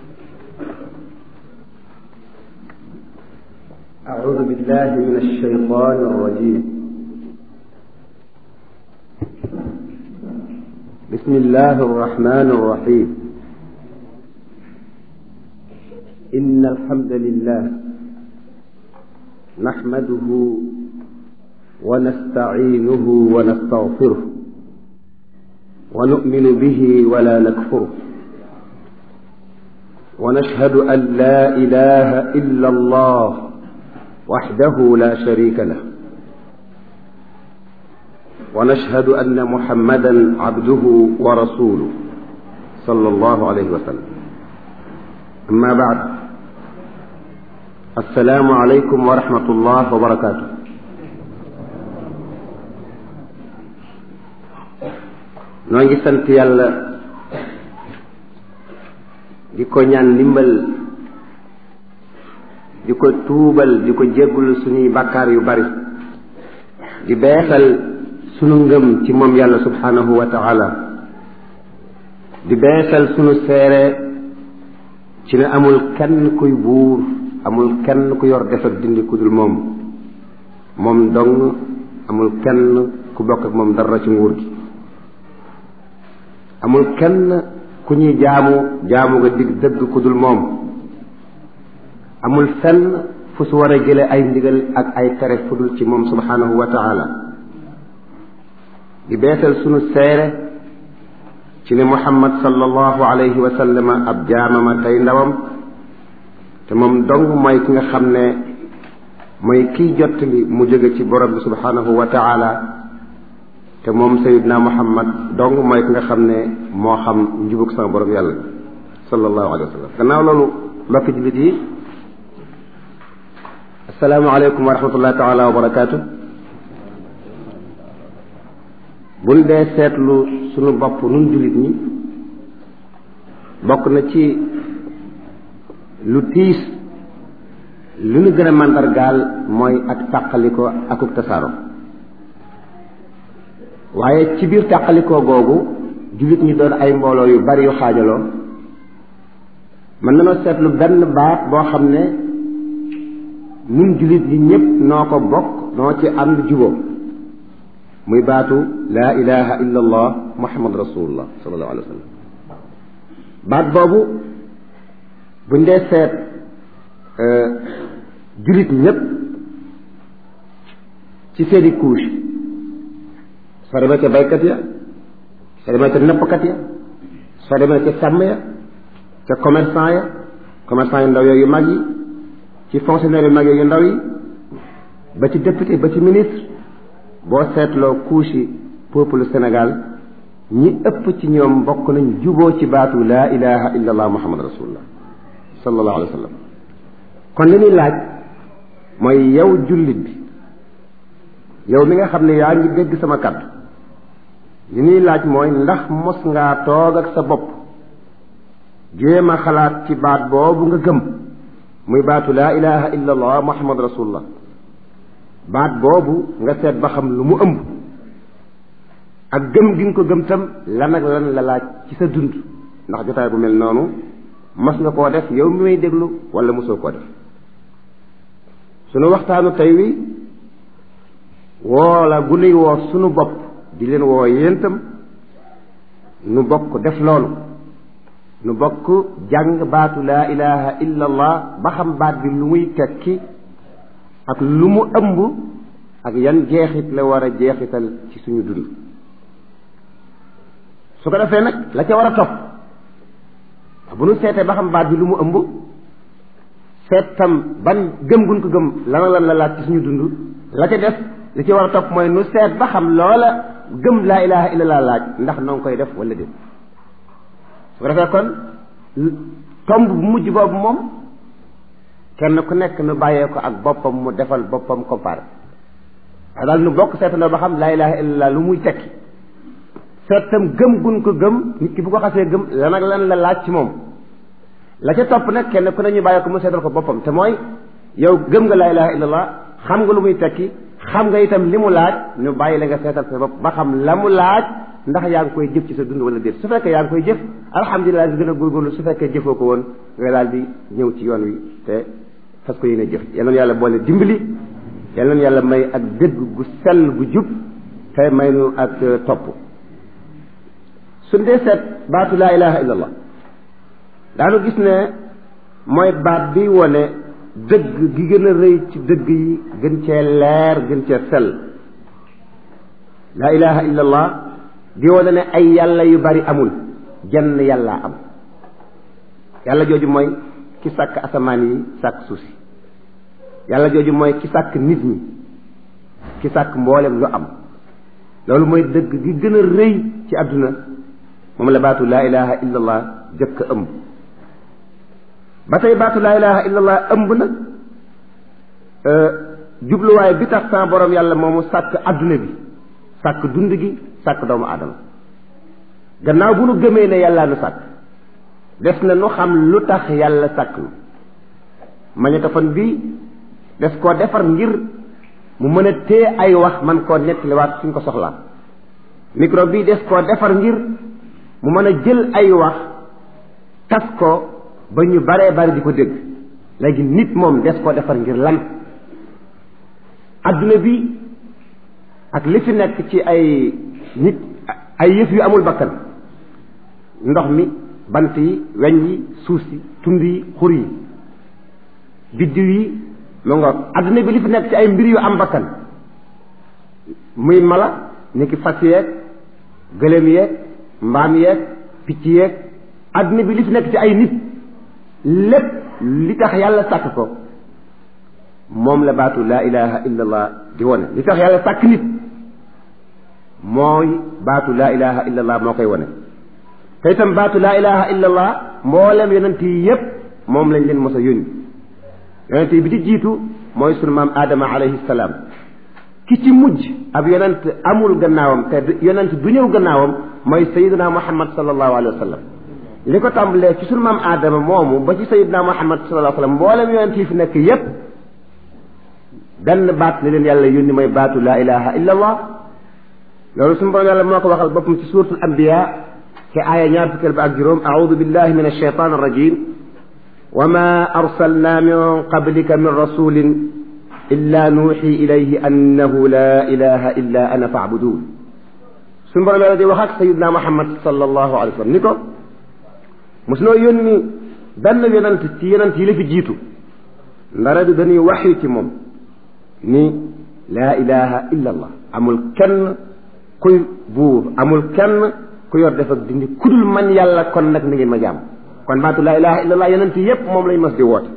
أعوذ بالله من الشيطان الرجيم بسم الله الرحمن الرحيم إن الحمد لله نحمده ونستعينه ونستغفره ونؤمن به ولا نكفره ونشهد أن لا إله إلا الله وحده لا شريك له ونشهد أن محمدا عبده ورسوله صلى الله عليه وسلم أما بعد السلام عليكم ورحمة الله وبركاته noo ngi sant yàlla di ko ñaan ndimbal di ko tuubal di ko jéggul suñuy bàkkaar yu bari di beesal sunu ngëm ci moom yàlla subhanahu wa taala di beesal sunu seere ci ne amul kenn kuy buur amul kenn ku yor def ak dindi ku dul moom moom dong amul kenn ku bokk ak moom dara ci nguur gi amul kenn ku ñuy jaamu jaamu nga dig dëgg ku dul moom amul fenn fu su war a jële ay ndigal ak ay tere fu dul ci moom subhanahu wa taala di beesal sunu seere ci ne muhammad sallallahu alayhi wa sallam ab jaamama tey ndawam te moom dong mooy ki nga xam ne mooy kiy jottali mu jóge ci borom bi subhanahu wa taala te moom sayidna muhammad dong mooy ki nga xam ne moo xam njubug sama borom yàlla sallallahu alayhi wa sallam gannaaw loolu mbokki jullit yi asalaamaaleykum wa rahmatullahi taala wa barakaatu buñ dee seetlu sunu bopp nun jullit ñi bokk na ci lu tiis lu ñu gën a màndargaal mooy ak tàqaliko akuk tasaaro waaye ci biir tàqalikoo googu jullit ñi doon ay mbooloo yu bari yu xaajaloo mën nañoo seetlu benn baat boo xam ne nun jullit ñi ñépp noo ko bokk noo ci ànd juboo muy baatu laa ilaha illa allah muhammad rasulullah sallallahu alayhi wa sallam baat boobu buñ dee seet jullit ñépp ci seeni couche soo demee ca baykat ya soo demee ca nappkat ya soo demee ca sàmm ya ca commerçant ya commerçant yu ndaw yooyu mag yi ci fonctionnaire yu mag yu ndaw yi ba ci député ba ci ministre boo seetloo couche yi peuple Sénégal ñi ëpp ci ñoom bokk nañ juboo ci baatu laa ilaha illa allah muhammad rasulullah sallallahu alayhi wa sallam kon li ñuy laaj mooy yow jullit bi yow mi nga xam ne yaa ngi dégg sama kàddu li ñuy laaj mooy ndax mos ngaa toog ak sa bopp jéem a xalaat ci baat boobu nga gëm muy baatu laa ilaha illa allah muhammad rasulullah baat boobu nga seet ba xam lu mu ëmb ak gëm gi nga ko gëm tam lan ak lan la laaj ci sa dund ndax jotaay bu mel noonu mas nga koo def yow mi may déglu wala mosoo koo def sunu waxtaanu tey wi woo la gu nuy woo sunu bopp di leen woo yéentam nu bokk def loolu nu bokk jàng baatu laa ilaha illa allah ba xam baat bi lu muy tekki ak lu mu ëmb ak yan jeexit la war a jeexital ci suñu dund su ko defee nag la ca war a topp bu nu seetee ba xam baat bi lu mu ëmb seet tam ban gëm gun ko gëm lan lan la laaj ci suñu dund la ca def li ci war a topp mooy nu seet ba xam loola gëm laa ilaha illa laa laaj ndax noo ngi koy def wala déet su ko defee kon tomb bu mujj boobu moom kenn ku nekk nu bàyyee ko ak boppam mu defal boppam comparé waaye daal nu bokk seetandoo ba xam laa ilaha illallah lu muy tekki seetam gëm gun ko gëm nit ki bu ko xasee gëm lan ak lan la laaj ci moom la ca topp nag kenn ku ne ñu bàyyee ko mu seetal ko boppam te mooy yow gëm nga laa ilaha illallah xam nga lu muy tekki xam nga itam li mu laaj ñu bàyyi la nga seetal sa bopp ba xam la mu laaj ndax yaa ngi koy jëf ci sa dund wala déet su fekkee yaa ngi koy jëf alhamdulilah gën a góorgóorlu su fekkee jëfoo ko woon nga daal di ñëw ci yoon wi te fas ko yéene jëf yal na yàlla boole dimbali yal na yàlla may ak dëgg gu sell gu jub te may nu ak topp suñ dee seet baatu laa ilaha illa allah daanu gis ne mooy baat bi wone dëgg gi gën a rëy ci dëgg yi gën cee leer gën cee sell laa ilaha illa allah di wone ne ay yàlla yu bari amul jenn yàlla am yàlla jooju mooy ki sàkk asamaan yi sàkk suuf si yàlla jooju mooy ki sàkk nit ñi ki sàkk mboolem lu am loolu mooy dëgg gi gën a rëy ci àdduna moom la baatu laa ilaha illa allah jëkk ëmb ba tey baatu laa ilaha illa allah ëmb nag jubluwaay bi tax sa borom yàlla moomu sàkk àdduna bi sàkk dund gi sàkk doomu aadama gannaaw bu nu gëmee ne yàllaa nu sàkk des na nu xam lu tax yàlla sàkk nu magnétophone bi des koo defar ngir mu mën a téye ay wax man koo nettaliwaat suñ ko soxlaa micro bi des koo defar ngir mu mën a jël ay wax tas ko ba ñu baree bari di ko dégg léegi nit moom des koo defar ngir lan adduna bi ak li fi nekk ci ay nit ay yëf yu amul bakkan ndox mi bant yi weñ yi suuf si tund yi xur yi biddiw yi mu nga adduna bi li fi nekk ci ay mbir yu am bakkan muy mala ni ki fas yeeg gëléem yeeg mbaam yeeg picc yeeg adduna bi li fi nekk ci ay nit lépp li tax yàlla sàkk ko moom la baatu laa ilaha illa allah di wone li tax yàlla sàkk nit mooy baatu laa ilaha illa allah moo koy wone te itam baatu laa ilaha illa allah mboolem yonent yi yépp moom lañ leen mos a yónni yonent yi bi di jiitu mooy sunu maam Adama alayhi salaam ki ci mujj ab yonent amul gannaawam te yonent du ñëw gannaawam mooy sayiduna muhammad sallallahu alayhi wa sallam li ko tàmbalee ci sunu maam Adama moomu ba ci sayiduna muhammad sallallahu alayhi wa sallam mboolem yonent yi fi nekk yépp benn baat li leen yàlla yónni mooy baatu laa ilaha illa allah loolu suñu borom yàlla moo ko waxal boppam ci suuratul anbiya ci aaya ñaar fukkeel ba ak juróom audu billahi min alshaytan arrajim wa ma arsalna min qablika min rasulin illa nuuxi ilayhi annahu la ilaha illa ana faabudun suñu borom yàlla di wax ak sayidna muhammad sallallahu alayhi wa sallam ni ko mos noo yónni benn yonent ci yonent yi la fi jiitu ndara du dañuy waxyu ci moom ni laa ilaha illa allah amul kenn kuy buur amul kenn ku yor def ak dindi kudul man yàlla kon nag na ngeen ma jaam kon baatu laa ilaha illa allah yonent yépp moom lañ mas di woote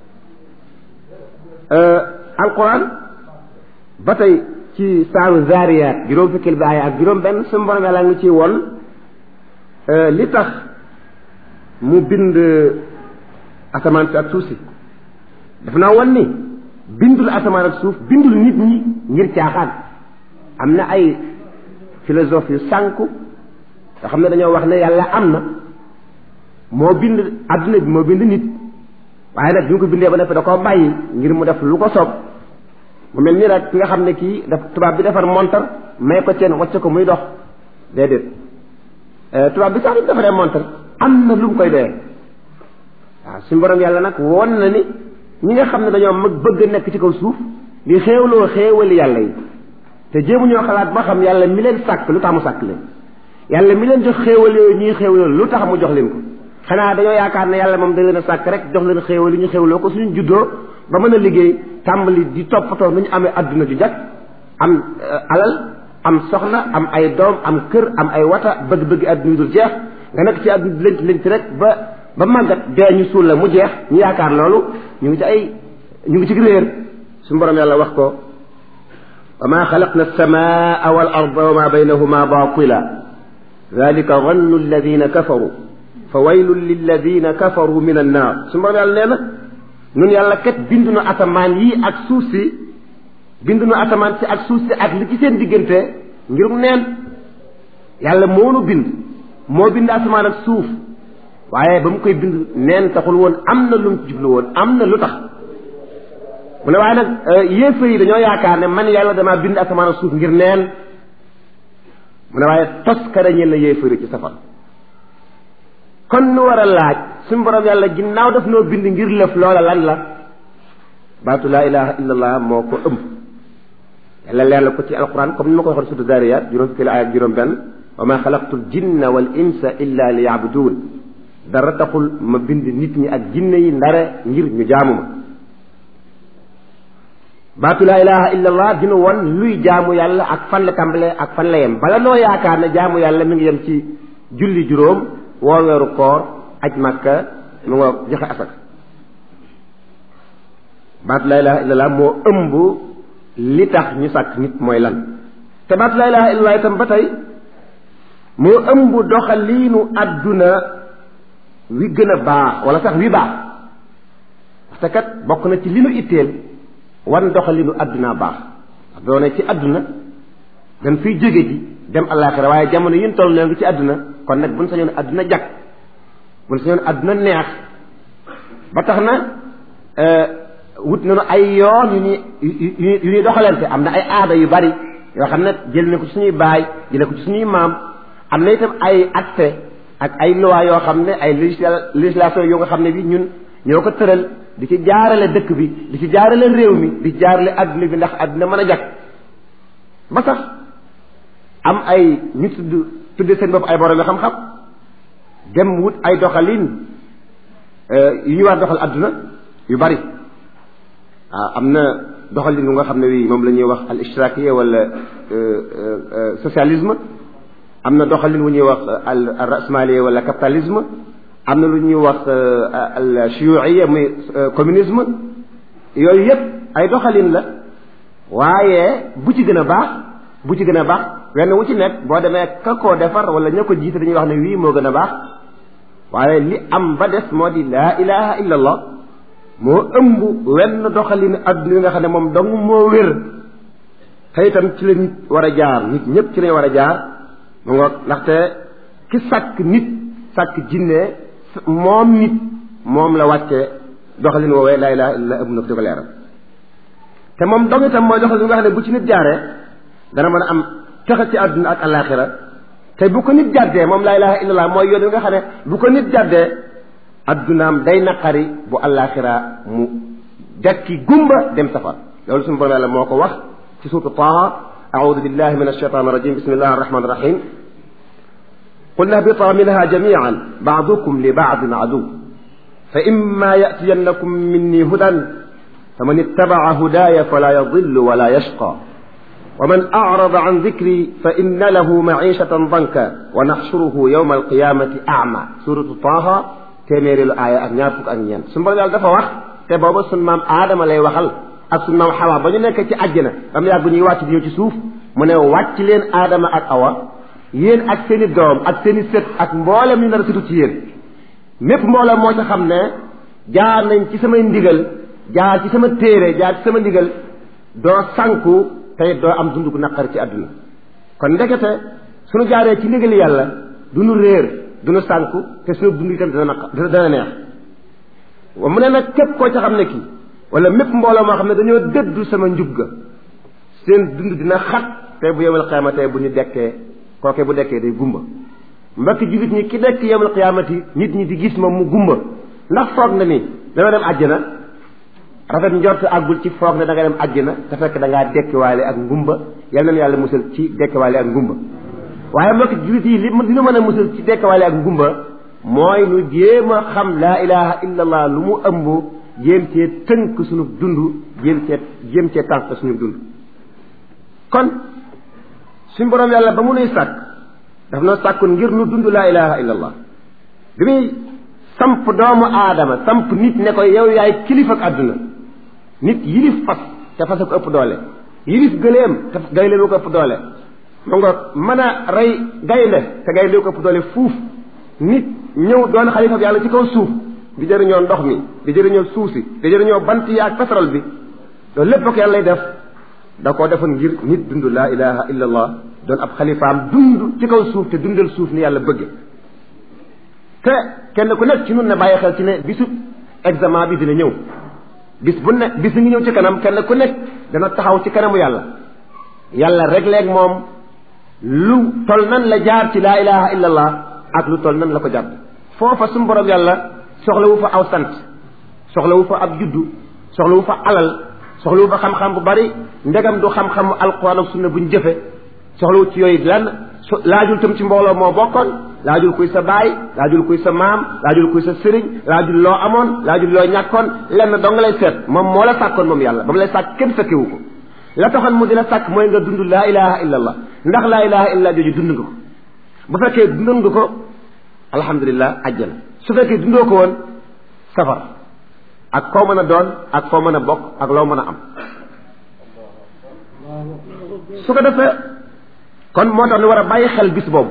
alquran ba tey ci saaru zaariyaat juróom fekkeel bi aaya ak juróom benn suñu borom yàlla ngi ci won li tax mu bind asamaan si ak suuf si daf naa won ni bindul asamaan ak suuf bindul nit ñi ngir caaxaan am na ay philosophe yu sànku nga xam ne dañoo wax ne yàlla am na moo bind adduna bi moo bind nit waaye nag bi mu ko bindee ba noppi da koo bàyyi ngir mu def lu ko soob mu mel ni rek ki nga xam ne kii daf tubaab bi defar montar may ko ceen wacce ko muy dox déedéet tubaab bi sax bi defaree montar am na lu mu koy doyee waaw suñu borom yàlla nag won na ni ñi nga xam ne dañoo mag bëgg a nekk ci kaw suuf di xéewloo xéewali yàlla yi te jéemu ñoo xalaat ba xam yàlla mi leen sàkk lu tax mu sàkk leen yàlla mi leen jox xéewal yooyu ñuy xéewloo lu tax mu jox leen ko xanaa dañoo yaakaar ne yàlla moom da leen a sàkk rek jox leen xéewal yi ñu xéewloo ko suñu juddoo ba mën a liggéey tàmbali di toppatoo nu ñu amee adduna ju jag am alal am soxna am ay doom am kër am ay wata bëgg-bëgg adduna yu dul jeex nga nekk ci adduna lënt lënt rek ba ba màggat dee ñu suul la mu jeex ñu yaakaar loolu ñu ngi ci ay ñu ngi ci réer suñu borom yàlla wax ko wa ma xalaqna alsamaa wal arda wa ma baynahuma batila dalika zannu alladina kafaru fa waylun lilladina kafaru min annaar suñu borom yàlla nee na ñun yàlla kat bindu nu asamaan yi ak suuf si bindu nu asamaan si ak suuf si ak li ci seen diggante ngir mu neen yàlla moo nu bind moo bind asamaan ak suuf waaye ba mu koy bind neen taxul woon am na lu mu jublu woon am na lu tax mu ne waaye nag yéefar yi dañoo yaakaar ne man yàlla damaa bind asamaan ak suuf ngir neen mu ne waaye toskare ñel la yéefari ci safar kon nu war a laaj suñu borom yàlla ginnaaw daf noo bind ngir lëf loola lan la baatu laa ilaha illallah moo ko ëmb yàlla leer la ko ci alquran comme ni ma ko waxoon surtout Zariyat juróom fukki aaya ak juróom benn wa ma xalaqtu jinna wal insa illa li yaabuduun dara taxul ma bind nit ñi ak jinne yi ndare ngir ñu jaamu ma baatu laa ilaha illallah dina won luy jaamu yàlla ak fan la tàmbalee ak fan la yem bala noo yaakaar ne jaamu yàlla mi ngi yem ci julli juróom woor weeru koor aj makka mu nga joxe asak baatu laa ilaha illallah moo ëmb li tax ñu sàkk nit mooy lan te baatu laa ilaha illallah itam ba tey moo ëmb doxaliinu àdduna wi gën a baax wala sax wi baax parce que kat bokk na ci li nu itteel wan doxalinu àdduna baax doone ci àdduna dañ fiy jóge ji dem àllaaxira waaye jamono yin toll noo ngi ci àdduna kon nag buñ sañoon àdduna jag buñ sañoon àdduna neex ba tax na wut nañu ay yoon yu ñuy yu ñuy doxalante am na ay aada yu bari yoo xam ne jël na ko ci suñuy baay jële ko ci suñuy maam am na itam ay acte ak ay loi yoo xam ne ay législation yoo nga xam ne bi ñun ñoo ko tëral di ci jaarale dëkk bi di ci jaarale réew mi di ci jaarale adduna bi ndax adduna mën a jag ba sax am ay ñu tudd tudde seen bopp ay borom yi xam-xam dem wut ay doxalin yu ñu war doxal adduna yu bari waaw am na doxalin bu nga xam ne wi moom la ñuy wax al ishtirakiya wala socialisme am na doxalin wu ñuy wax al rasmaliya wala capitalisme am na lu ñuy wax al shuyuiya muy communisme yooyu yépp ay doxalin la waaye bu ci gën a baax bu ci gën a baax wenn wu ci nekk boo demee ka koo defar wala ña ko jiite dañuy wax ne wii moo gën a baax waaye li am ba des moo di laa ilaha illa allah moo ëmb wenn doxalin adduna yi nga xam ne moom dong moo wér te itam ci la nit war a jaar nit ñépp ci lañ war a jaar mu ngoog ndaxte ki sàkk nit sàkk jinne moom nit moom la wàcce doxalin woowee laa ilaha illa ëmb na ko di ko leeral te moom dong itam mooy doxalin nga xam ne bu ci nit jaaree dana mën a am texe ci àdduna ak alaxira te bu ko nit jàddee moom laa ilaha illallah mooy yoon wi nga xam ne bu ko nit jàddee addunaam day naqari bu alaxira mu dekki gumba dem safar loolu suñu borom yàlla moo ko wax ci suuratu Taaha أعوذ بالله من الشيطان الرجيم بسم الله الرحمن الرحيم قلنا اهبطا منها جميعا بعضكم لبعض عدو فإما يأتينكم مني هدى فمن اتبع هداي فلا يضل ولا يشقى ومن أعرض عن ذكري فإن له معيشة ضنكا ونحشره يوم القيامة أعمى سورة طه téeméeri lu aaya ak ñaar fukk ak ñeent suñu borom yàlla dafa wax te booba suñ maam aadama lay waxal ak suñ maam xawa ba ñu nekk ci àjjana ba mu yàgg ñuy wàcc di ñëw ci suuf mu ne wàcc leen aadama ak awa yéen ak seen i doom ak seen i sët ak mboolem ñu nar a sëtu ci yéen mépp mboolem moo ca xam ne jaar nañ ci samay ndigal jaar ci sama téere jaar ci sama ndigal doo sanku tey doo am dund gu naqar ci àdduna kon ndekete suñu jaaree ci ndigali yàlla du nu réer du nu sànku te suñu dund itam dana naq dana neex mu ne nag képp koo ca xam ne kii wala mépp mbooloo moo xam ne dañoo dëddu sama njub ga seen dund dina xat tey bu yowmal qiyaamati bu ñu dekkee kooke bu dekkee day gumba mbokki jullit ñi ki dekk yowmal qiyaamati nit ñi di gis moom mu gumba ndax foog na ni dana dem àjjana rafet njort àggul ci foog ne da nga dem àjjana te fekk da ngaa dekkiwaale ak ngumba yal nañu yàlla musal ci dekkiwaale ak ngumba waaye mbokki jullit yi li dina mën a musal ci dekkiwaale ak ngumba mooy nu jéem a xam laa ilaha illa allah lu mu ëmb jéem cee tënk suñu dund jéem cee jéem cee tànk suñu dund kon suñ borom yàlla ba mu nuy sàkk daf na sàkkun ngir nu dund laa ilaha illa allah bi muy samp doomu aadama samp nit ne ko yow yaay kilifa ak àdduna nit yilif fas te fas ko ëpp doole yilif gëleem te gayle lu ko ëpp doole mu nga mën a rey gaynde te gayle ko ëpp doole fuuf nit ñëw doon xalifa yàlla ci kaw suuf di jëriñoo ndox mi di jëriñoo suuf si di jëriñoo bant yi ak pétrole bi loolu lépp ak yàlla lay def da koo defoon ngir nit dund laa ilaha illa allah doon ab xalifaam dund ci kaw suuf te dundal suuf ni yàlla bëgge te kenn ku nekk ci nun ne bàyyi xel ci ne bisu examen bi dina ñëw bis bu ne bis ngi ñëw ci kanam kenn ku nekk dana taxaw ci kanamu yàlla yàlla rek leeg moom lu tol nan la jaar ci laa ilaha illa allah ak lu tol nan la ko jàdd foofa suñu borom yàlla soxlawu fa aw sant soxlawu fa ab juddu soxlawu fa alal soxlawu fa xam-xam bu bari ndegam du xam-xamu alquran ak sunna buñ jëfe soxlawu ci yooyu lan laajul tam ci mbooloo moo bokkoon laajul kuy sa baay laajul kuy sa maam laajul kuy sa sëriñ laajul loo amoon laajul loo ñàkkoon lenn dong lay seet moom moo la sàkkoon moom yàlla ba mu lay sàkk kenn fekkewu ko la taxoon mu di la sàkk mooy nga dund laa ilaha illa allah ndax laa ilaha illa jooju dund nga ko bu fekkee dundoon nga ko alhamdulilah ajjana su fekkee dundoo ko woon safar ak koo mën a doon ak foo mën a bokk ak loo mën a am su ko defee kon moo tax ñu war a bàyyi xel bis boobu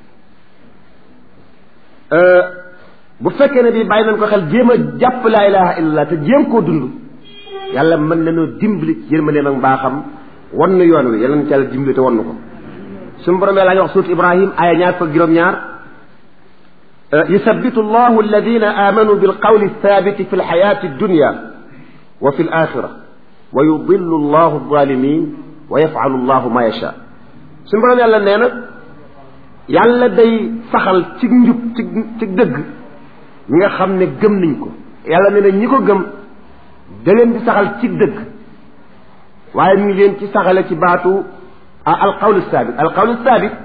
bu fekkee ne bii bàyyi nañ ko xel jéem a jàpp laa ilaha illallah te jéem koo dund yàlla mën nañoo dimbali ci yërmandeem ak mbaaxam wan nu yoon wi yàlla na ci yàlla dimbali te wan nu ko suñu borom yàlla ngi wax suut ibrahim aya ñaar fa juróom-ñaar yusabbitu allahu alladina amanu bilqawli thabiti fi lxayati addunya wa fi alaxira wa yudillu allahu alzalimin wa yafalu allahu ma yacha suñu borom yàlla nee na yàlla day saxal ci njub ci ci dëgg ñi nga xam ne gëm nañ ko yàlla nee na ñi ko gëm da leen di saxal ci dëgg waaye mi ngi leen ci saxale ci baatu alqawlu saabit alqawlu saabit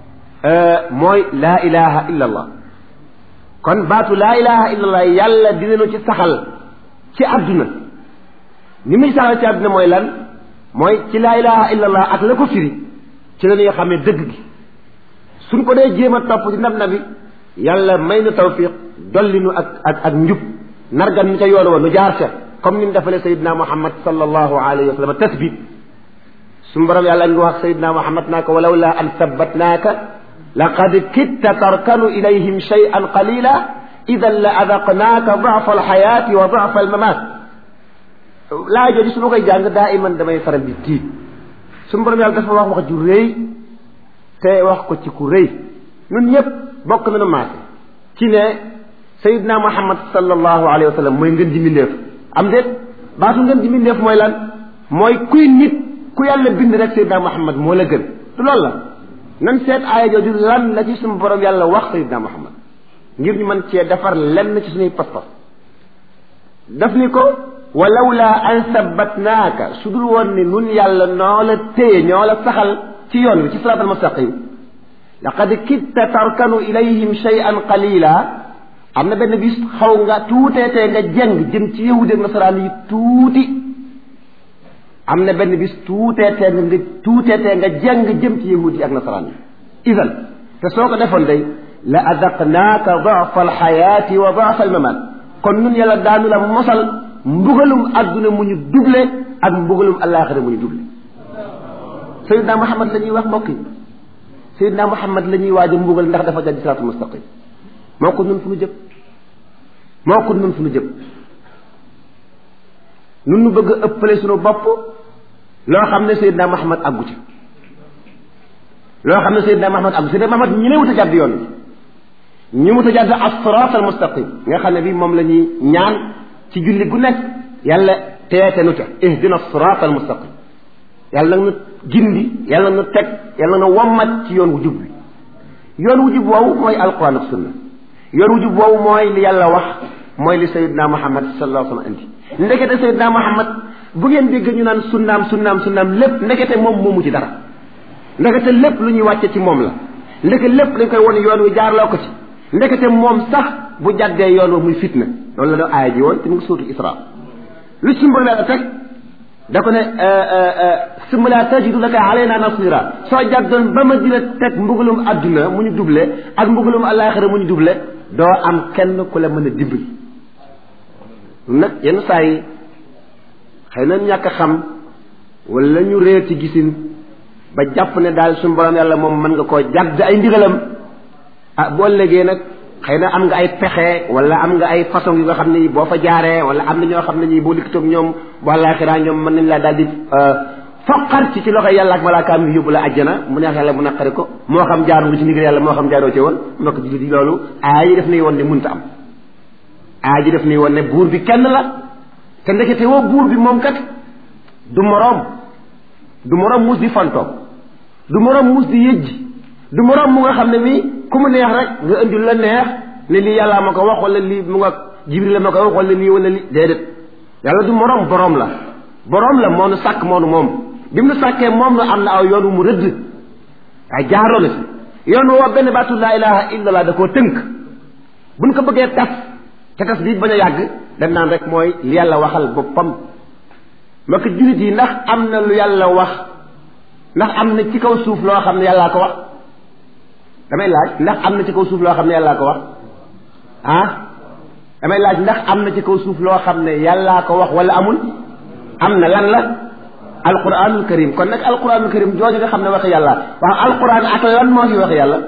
mooy laa ilaha illa allah kon baatu laa ilaha illa allah yàlla dinañu ci saxal ci àdduna ni muy saxal ci àdduna mooy lan mooy ci laa ilaha illa allah ak la ko firi ci la ñuy xamee dëgg gi suñ ko dee jéem a topp di ndab nabi yàlla may nu tawfiq dolli nu ak ak ak njub nargan nu ca yoon wa nu jaar ca comme ni mu defalee sayidna muhammad sallallahu alayhi wa sallam tasbit suñu borom yàlla ngi wax sayidna muhammad naa ko walaw la an sabbatnaaka laqad kitta tarkanu ilayhim shay'an qalila idan la adaqnaaka dafa alxayaati wa dafa almamat laa jooju su ma koy jàng daa iman damay faral di tiit suñu borom yàlla dafa wax wax ju rëy te wax ko ci ku rëy ñun ñëpp bokk nañu maase ci ne sayidna muhammad sallallahu alayhi wa sallam mooy ngën ji mbindeef am déet baatu ngën ji mbindeef mooy lan mooy kuy nit ku yàlla bind rek sayidna muhammad moo la gën du loolu la nan seet aaya jooju lan la ci suñu borom yàlla wax sayidna muhammad ngir ñu mën cee defar lenn ci suñuy pas-pas daf ni ko walawla an sabbatnaaka su dul woon ni nun yàlla noo la téye ñoo la saxal ci yoon wi ci siraat almustaqim laqad kitta tarkanu ilayhim shay'an qalila am na benn bis xaw nga tuuteetee nga jeng jëm ci yahudi ak nasaraan yi tuuti am na benn bis tuuteetee nga tuuteetee nga jeng jëm ci yahudi ak nasaraan yi idan te soo ko defoon day la adaqnaaka dafa alxayaati wa dafa almamat kon nun yàlla daanu la mosal mbugalum adduna mu ñu duble ak mbugalum alaxira mu ñu duble sayidna muhammad la ñuy wax mbokk yi sayidna muhammad la ñuy waaj a mbugal ndax dafa jàdd siraatul mustaqim moo ko nun fu nu jëm moo ko nun fu nu jëm nun nu bëgg a ëppale suñu bopp loo xam ne sayidna muhammad àggu ci loo xam ne sayidna muhammad àggu sayidna muhammad ñu ne wut a jàdd yoon bi ñu wut a jàdd as-siraat al mustaqim nga xam ne bi moom la ñuy ñaan ci julli gu nekk yàlla teete nu ca ihdina as-siraat al mustaqim yàlla nag nu gindi yàlla nu teg yàlla na wommat ci yoon wu jub bi yoon wu jub woowu mooy alquran ak sunna yoon wu jub woowu mooy li yàlla wax mooy li sayidna muhammad sallallahu alayhi wa sallam indi ndekete sayidna muhammad bu ngeen dégg ñu naan sunnaam sunnaam sunnaam lépp ndekete moom moomu ci dara ndekete lépp lu ñuy wàcce ci moom la ndeke lépp dañ koy won yoon wi jaarloo ko ci ndekete moom sax bu jàddee yoon wa muy fitna loolu la doon aaya ji woon te mu ngi suutu isra lu ci mbir la teg da ko ne summa la tajidu laka alayna nasira soo jàddoon ba ma dina teg mbugalum adduna mu ñu duble ak mbugalum alaxira mu ñu duble doo am kenn ku la mën a dimbali nag yenn saa yi xëy na ñàkk a xam wala ñu réer ci gisin ba jàpp ne daal suñu borom yàlla moom mën nga koo jàdd ay ndigalam ah boo ëllëgee nag xëy na am nga ay pexe wala am nga ay façon yu nga xam ne boo fa jaaree wala am na ñoo xam ne ñi boo likkitoog ñoom bu àllaaxira ñoom mën nañ laa daal di foqar ci ci loxo yàlla ak malaakaam yi yóbbu la àjjana mu neex yàlla mu naqari ko moo xam jaar nga ci ndigal yàlla moo xam jaaroo ci woon mbokk jullit yi loolu aaya yi def nañ woon ne munta am aaya ji def nañ woon ne buur bi kenn la te ndekete woo buur bi moom kat du moroom du moroom mus di fantoom du moroom muus di yëjji du moroom mu nga xam ne mii ku mu neex rek nga indi la neex ne lii yàllaa ma ko wax wala lii mu nga jibril la ma ko wax wala lii wala lii déedéet yàlla du moroom boroom la boroom la moo nu sàkk moo nu moom bi mu nu sàkkee moom nu am na aw yoon wu mu rëdd waaye jaaroo na si yoon woo benn baatu laa ilaha illallah da koo tënk buñ ko bëggee tas te tas bi bañ a yàgg dañ naan rek mooy li yàlla waxal boppam ma ko jullit yi ndax am na lu yàlla wax ndax am na ci kaw suuf loo xam ne yàllaa ko wax damay laaj ndax am na ci kaw suuf loo xam ne yàllaa ko wax ah damay laaj ndax am na ci kaw suuf loo xam ne yàllaa ko wax wala amul am na lan la alquranul karim kon nag alquranul karim jooju nga xam ne waxi yàlla waaw alquran ak lan moo fi waxi yàlla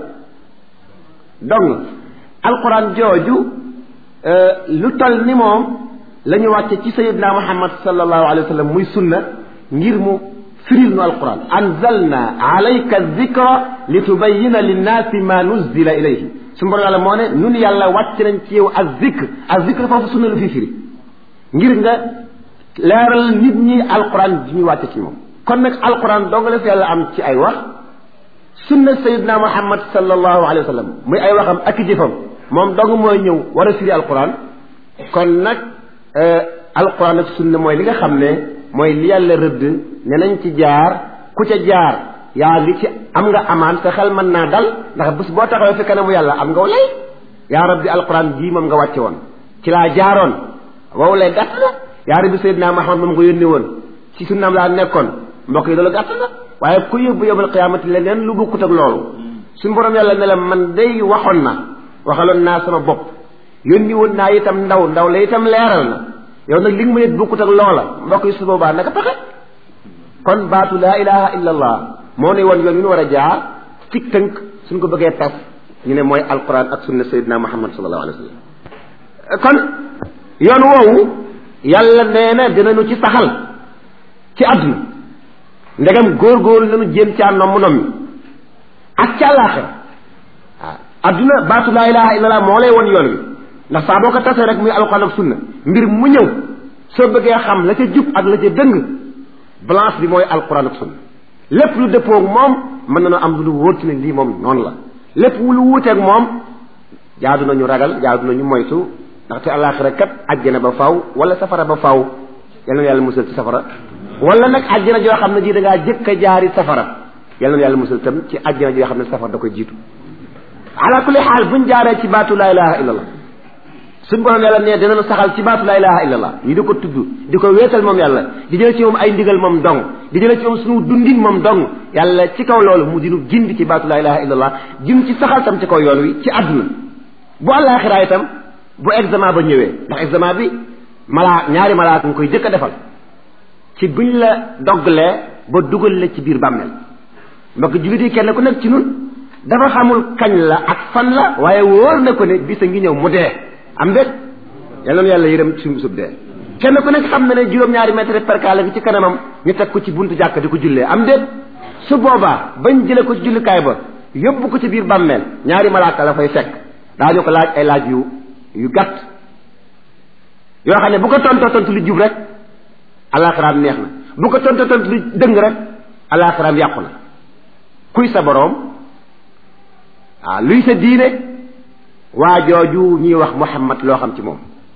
donc alquran jooju lu tol ni moom la ñu wàcce ci sayidna muhammad sallallahu alayhi wa sallam muy sunna ngir mu firil nu alquran anzalna alayka zikra li tubayina linnaasi ma nuzila ilayhi su borom yàlla moo ne nun yàlla wàcc nañ ci yow ak zikr ak zikr foofu sunna lu fi firi ngir nga leeral nit ñi alquran ji ñu wàcce ci moom kon nag alquran dong la fi yàlla am ci ay wax sunna sayidna muhammad sallallahu alayhi wa sallam muy ay waxam ak i jëfam moom dong mooy ñëw war a firi alquran kon nag alquran ak sunna mooy li nga xam ne mooy li yàlla rëdd ne nañ ci jaar ku ca jaar yaa ngi ci am nga amaan sa xel mën naa dal ndax bés boo taxawee fi kanamu yàlla am nga lay yaa rabbi alquran jii moom nga wàcce woon ci laa jaaroon wow lay gàtt na yaa rabbi sayyidina Muhammad moom nga yónni woon ci sunnaam laa nekkoon mbokk yi loolu gàtt na waaye ku yóbbu yóbbal qiyaamati leneen lu bokkut ak loolu suñu borom yàlla ne la man day waxoon na waxaloon naa sama bopp yónni woon naa itam ndaw ndaw la itam leeral na yow nag li nga ma yët bokkut ak loola mbokk yi su boobaa naka pexe kon baatu laa ilaha illa allah moo ne woon yoon wi ñu war a jaar ci tënk suñ ko bëggee tas ñu ne mooy alquran ak sunna sayyidina muhammad sallallahu alayhi wa sallam kon yoon woowu yàlla nee na dinañu ci saxal ci àdduna ndegam góor-góor lañu jéem caa nomm nommi ak ci àllaaxira waaw àdduna baatu laa ilaha illa allah moo lay woon yoon wi ndax saa boo ko tasee rek muy alquran ak sunna mbir mu ñëw soo bëggee xam la ca jub ak la ca dëng balance bi mooy alquran ak sunna lépp lu dëppoog moom mën nañoo am lu wóor ci ne lii moom noonu la lépp lu wuuteeg moom jaadu nañu ragal jaadu nañu moytu ndaxte àllaaxira kat àjjana ba faw wala safara ba faw yal na yàlla musal ci safara wala nag àjjana joo xam ne ji da ngaa jëkk a jaari safara yal na yàlla musal tam ci àjjana joo xam ne safara da koy jiitu ala kulli xaal buñ jaaree ci baatu laa ilaha illallah suñ borom yàlla ne dinañu saxal ci baatu laa ilaha illallah ñu di ko tudd di ko wéetal moom yàlla di jële ci moom ay ndigal moom dong di jële ci moom suñu dundin moom dong yàlla ci kaw loolu mu dinu gindi ci baatu laa ilaha illallah jim ci saxal tam ci kaw yoon wi ci àdduna bu àllaaxiraa itam bu examen ba ñëwee ndax examen bi malaa ñaari malaaka nga koy jëkk a defal ci buñ la doggalee ba dugal la ci biir bàmmeel mbokk jullit yi kenn ku nekk ci nun dafa xamul kañ la ak fan la waaye wóor na ko ne bisa ngi ñëw mu dee am déet yal na yàlla yërëm suñu sub dee kenn ku nekk xam na ne juróom-ñaari mètre percale gi ci kanamam ñu teg ko ci buntu jàkk di ko jullee am déet su boobaa bañ jële ko ci jullikaay ba yóbbu ko ci biir bàmmeel ñaari malaaka la fay fekk daañu ko laaj ay laaj yu yu gàtt yoo xam ne bu ko tontoo tontu lu jub rek alaxiraam neex na bu ko tontoo tontu lu dëng rek alaxiraam yàqu na kuy sa boroom waaw luy sa diine waa jooju ñuy wax Muhammad loo xam ci moom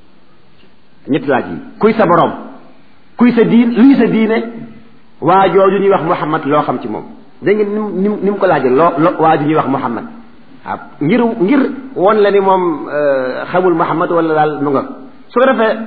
ñetti laaj yi kuy sa boroom kuy sa diin luy sa diine waa jooju ñuy wax Muhammad loo xam ci moom dégg ngeen ni mu ni mu ko laajee loo loo waa ju ñuy wax Muhammad waaw ngir ngir won la ni moom xamul Muhammad wala daal nu nga su ko defee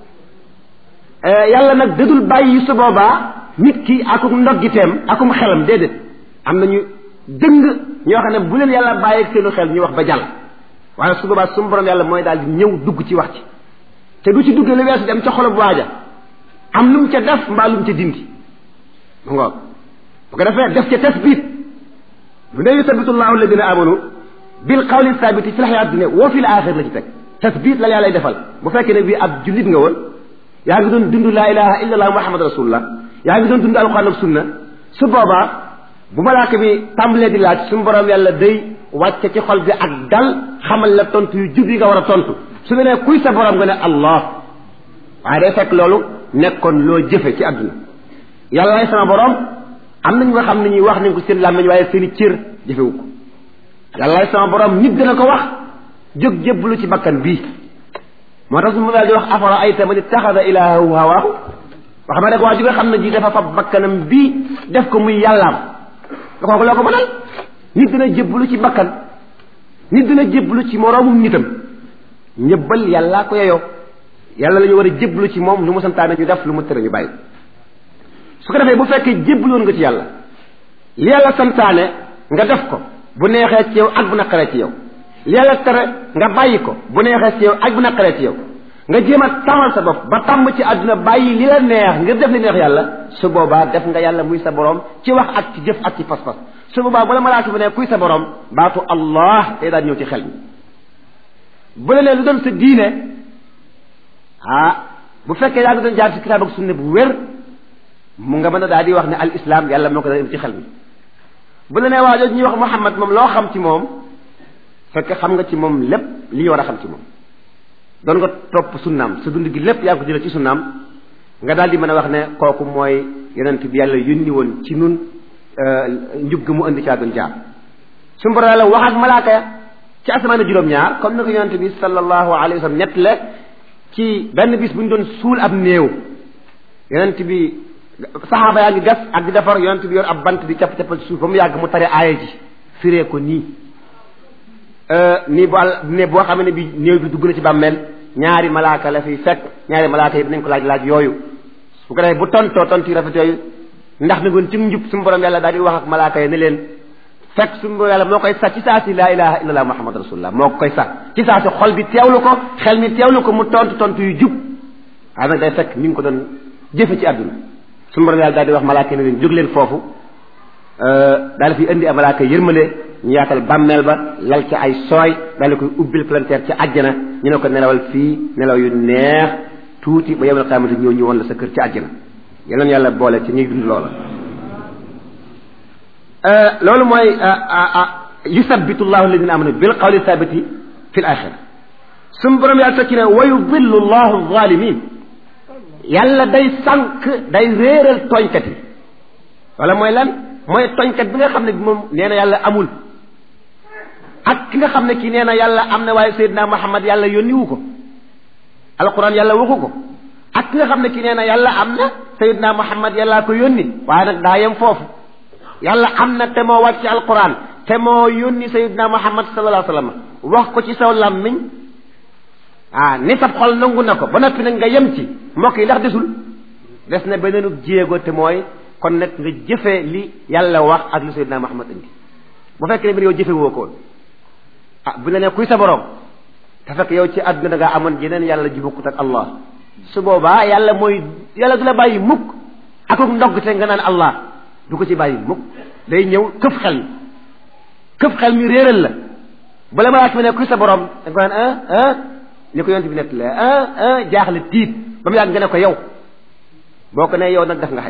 yàlla nag dadul bàyyi su boobaa nit ki akum ndoggiteem akum xelam déedéet am nañu dëng ñoo xam ne bu leen yàlla bàyyi ak seenu xel ñu wax ba jàll waaye su boobaa su borom yàlla mooy daal di ñëw dugg ci wax ci te du ci dugg lu weesu dem ca xolub waaja am lu mu ca def mbaa lu mu ca dindi mu ngoog bu ko defee def ca tasbit bu ne yusabitu llahu alladina amanu bil qawli sabiti fi lxayaat dunia wa fi l axir la ci teg tasbit la yàlla defal bu fekkee ne bii ab jullit nga woon yaa ngi doon dund laa ilaha illa allah muhammad rasulullah yaa ngi doon dund alquran ak sunna su boobaa bu malaaka bi tàmbalee di laaj suñu borom yàlla day wàcce ci xol bi ak dal xamal la tontu yu jub yi nga war a tontu su ne nee kuy sa borom nga ne allah waaye day fekk loolu nekkoon loo jëfe ci àdduna yàllaay sama borom am nañ nga xam ne ñuy wax nañ ko seen làmmiñ waaye seen i cër jëfewu ko yàlla sama borom nit dina ko wax jóg jébbalu ci bakkan bii moo tax su ma daal di wax afara ayta man ittaxada ilaahu hawaahu wax ma rek waa ji nga xam ne ji dafa fab bakkanam bii def ko muy yàllaam da kooku loo ko mënal nit dina jébbalu ci bakkan nit dina jébbalu ci moroomum nitam ñëbbal yàllaa ko yeyoo yàlla la ñu war a jébbalu ci moom lu mu santaane ñu def lu mu tere ñu bàyyi su ko defee bu fekkee jébbaloon nga ci yàlla li yàlla santaane nga def ko bu neexee ci yow ak bu naqaree ci yow li yàlla tere nga bàyyi ko bu neexee ci yow ak bu naqaree ci yow nga jéem a tàmmal sa bopp ba tàmm ci àdduna bàyyi li la neex ngir def li neex yàlla su boobaa def nga yàlla muy sa borom ci wax ak ci jëf ak ci pas-pas su boobaa bu la malaaka bi ne kuy sa borom baatu allah day daal ñëw ci xel mi bu la nee lu doon sa diine ah bu fekkee yaa ngi doon jaar ci kitaab ak sunne bu wér mu nga mën a daal di wax ne al islam yàlla moo ko daal ci xel mi bu la nee waa jooju ñuy wax Muhammad moom loo xam ci moom fekk xam nga ci moom lépp li ñu war a xam ci moom doon nga topp sunnaam sa dund gi lépp yaa ngi ko jëlee ci sunnaam nga daal di mën a wax ne kooku mooy yonent bi yàlla yónni woon ci nun njub gi mu indi caa doon jaar suñu borom yàlla wax ak malaaka ya ci asamaan juróom-ñaar comme ni ko yonent bi sallallahu alayhi wa sallam ñett la ci benn bis bu ñu doon suul ab néew yonent bi saxaaba yaa ngi gas ak di defar yonent bi yor ab bant di capp cappal ci suuf ba mu yàgg mu tare aaya ji firee ko nii nii bu àll ne boo xam ne bi néew bi dugg na ci bàmmeel ñaari malaaka la fiy fekk ñaari malaaka yi dinañ ko laaj laaj yooyu su ko defee bu tontoo tontu yu rafet yooyu ndax mi ngoon ci njub suñu borom yàlla daal di wax ak malaaka yi ne leen fekk suñu borom yàlla moo koy sax ci saa si laa ilaha illallah muhammad rasulullah moo koy sax ci saa si xol bi teewlu ko xel mi teewlu ko mu tontu tontu yu jub waaye nag day fekk mi ngi ko doon jëfe ci àdduna suñu borom yàlla daal di wax malaaka yi ne leen jóg leen foofu daal fi indi ay malaaka yërmale ñu yaatal bàmmeel ba lal ci ay sooy daal di koy ubbil palanteer ci àjjana ñu ne ko nelawal fii nelaw yu neex tuuti ba yawmal qiyaamati ñëw ñu woon la sa kër ci àjjana yal nañu yàlla boole ci ñuy dund loola. loolu mooy yusabbitu llahu alladina amanu bil qawli sabiti fi l axira suñu borom yàlla tekki ne wa yudillu llahu zalimin yàlla day sànq day réeral tooñkat yi wala mooy lan mooy tooñkat bi nga xam ne bi moom nee na yàlla amul ak ki nga xam ne kii nee na yàlla am na waaye Seydina Muhammad yàlla yónniwu ko alquran yàlla waxu ko ak ki nga xam ne kii nee na yàlla am na Seydina Muhammad yàllaa ko yónni waaye nag daa yem foofu yàlla am na te moo wàcc alquran te moo yónni Seydina Muhammad sallallahu alayhi wa sallam wax ko ci saw làmmiñ ah ni sab xol nangu na ko ba noppi nag nga yem ci mbokk yi ndax desul des na beneenu jéego te mooy kon nag nga jëfe li yàlla wax ak li Seydina Muhammad indi bu fekkee ne bi yow jëfe woo ko ah bu la ne kuy sa borom te fekk yow ci àdduna da ngaa amoon jeneen yàlla ji bokkut ak Allah su boobaa yàlla mooy yàlla du la bàyyi mukk akuk ndogg te nga naan Allah du ko ci bàyyi mukk day ñëw këf xel mi këf xel mi réeral la bu la malaaka mi ne kuy sa borom da nga ko naan ah ah ni ko yonent bi nett la ah ah jaaxle tiit ba mu yàgg nga ne ko yow boo ko ne yow nag def nga xay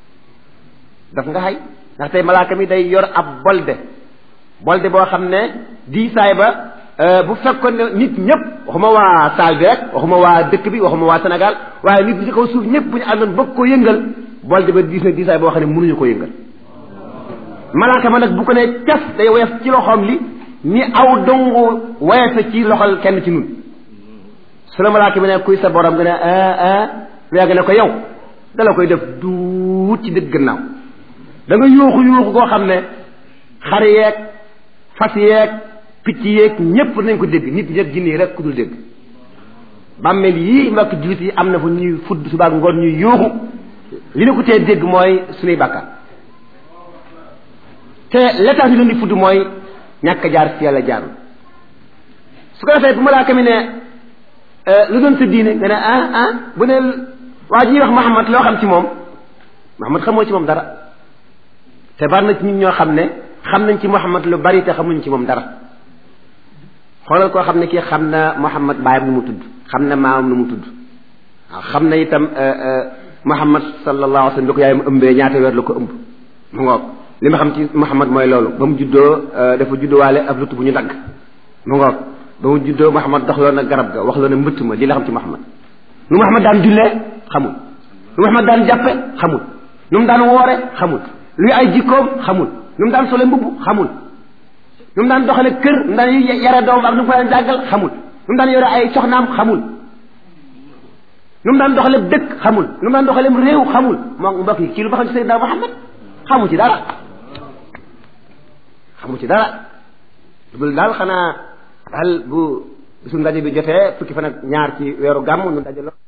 daf nga xay ndax tey malaaka mi day yor ab bolde bolde boo xam ne diisaay ba bu fekkoon ne nit ñëpp waxuma waa saal bi rek waxuma waa dëkk bi waxuma waa Sénégal waaye nit ñi ci kaw suuf ñëpp bu ñu àndoon bëgg ko yëngal bolde ba diis na diisaay boo xam ne mënuñu ko yëngal malaaka ma nag bu ko ne cas day woyof ci loxoom li ni aw dongu woyofe ci loxol kenn ci nun su la malaaka mi ne kuy sa borom nga ne ah ah nga ne ko yow dala koy def duut ci dëgg gannaaw da nga yuuxu yuuxu koo xam ne xar yeeg fas yeeg picc yeeg ñépp nañ ko dégg nit ñeeg jinne rek ku dul dégg bàmmeel yii mbokk jullit yi am na fu ñuy fudd subaak ngoon ñuy yuuxu li na ko tee dégg mooy suñuy bàkkaar te l'état ñu leen di fudd mooy ñàkk jaar fi yàlla jaarul su ko defee bu malaaka mi ne lu doon sa diine nga ne ah ah bu ne waa ji ñuy wax Muhammad loo xam ci moom Muhammad xamoo ci moom dara te bari na ci ñun ñoo xam ne xam nañ ci Muhammad lu bari te xamuñ ci moom dara xoolal koo xam ne kii xam na Muhammad baayam nu mu tudd xam na maamam nu mu tudd waaw xam na itam Muhammad sallallahu alayhi wa sallam bi ko yaayam ëmbee ñaata weer la ko ëmb mu ngoog li ma xam ci Muhammad mooy loolu ba mu juddoo dafa judduwaale ab lutt bu ñu dagg mu ngoog ba mu juddoo Muhammad dox loon na garab ga wax loon na mbëtt ma lii la xam ci Muhammad nu Muhammad daan jullee xamul nu Muhammad daan jàppe xamul nu mu daan woore xamul luy ay jikkoom xamul nu mu daan sole mbubb xamul nu mu daan doxale kër nu mu daan yare doom ak nu mu ko daan jàggal xamul nu mu daan yore ay soxnaam xamul nu mu daan doxale dëkk xamul nu mu daan doxale réew xamul moom mbokk yi kii lu ba xam ci Seydina Muhammad xamu ci dara xamu ci dara dugul daal xanaa daal bu bisu ndaje bi jotee fukki fan ak ñaar ci weeru gàmm nu daje